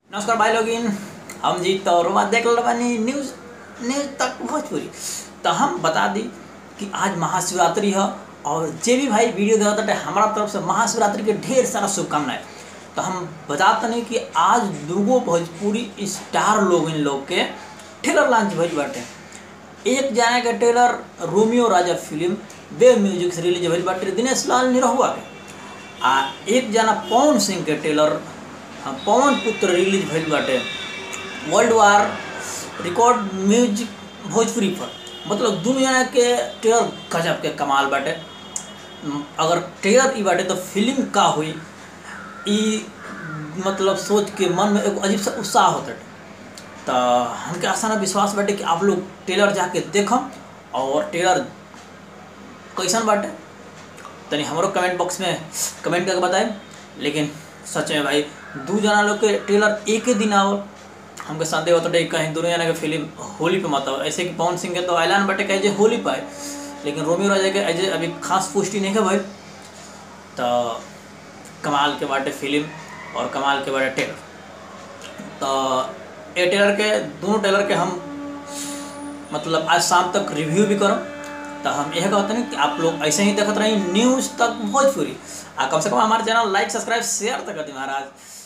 नमस्कार भाई लोगिन हम जीत और बात देख रहे बानी न्यूज न्यूज तक भोजपुरी तो हम बता दी कि आज महाशिवरात्रि है और जे भी भाई वीडियो देखा था हमारा तरफ से महाशिवरात्रि के ढेर सारा शुभकामनाएं तो हम बताते नहीं कि आज दूगो भोजपुरी स्टार लोग इन लोग के ट्रेलर लॉन्च भइल बाटे एक जाने के trailer Romeo Raja film web music से रिलीज भइल बाटे दिनेश लाल निरहुआ के आ एक जना पवन सिंह के ट्रेलर हाँ, पवन पुत्र रिलीज भइल बाटे world war record music Bhojpuri पर मतलब दुनू जना के ट्रेलर गजब के कमाल बाटे म, अगर ट्रेलर ई बाटे तो फिल्म का हुई ई मतलब सोच के मन में एगो अजीब सा उत्साह होता तो हमके आसान विश्वास बाटे कि आप लोग ट्रेलर जाके देखम और ट्रेलर कैसन बाटे तनी हमरो कमेंट बॉक्स में कमेंट करके बताएं लेकिन सच में भाई दू जना लोग के ट्रेलर एक ही दिन आवल हमके संदेह होता है कहीं दोनों जना के फिल्म होली पे मत आओ ऐसे कि पवन सिंह के तो ऐलान बाटे कहे जे होली पाए लेकिन रोमियो राजा के अजय अभी खास पुष्टि नहीं है भाई तो कमाल के बाटे फिल्म और कमाल के बाटे ट्रेलर तो ये ट्रेलर के दोनों ट्रेलर के हम मतलब आज शाम तक रिव्यू भी करो तो हम यह कहते हैं कि आप लोग ऐसे ही देखते रहिए न्यूज़ तक भोजपुरी आ कम से कम हमारे चैनल लाइक सब्सक्राइब शेयर तक करती महाराज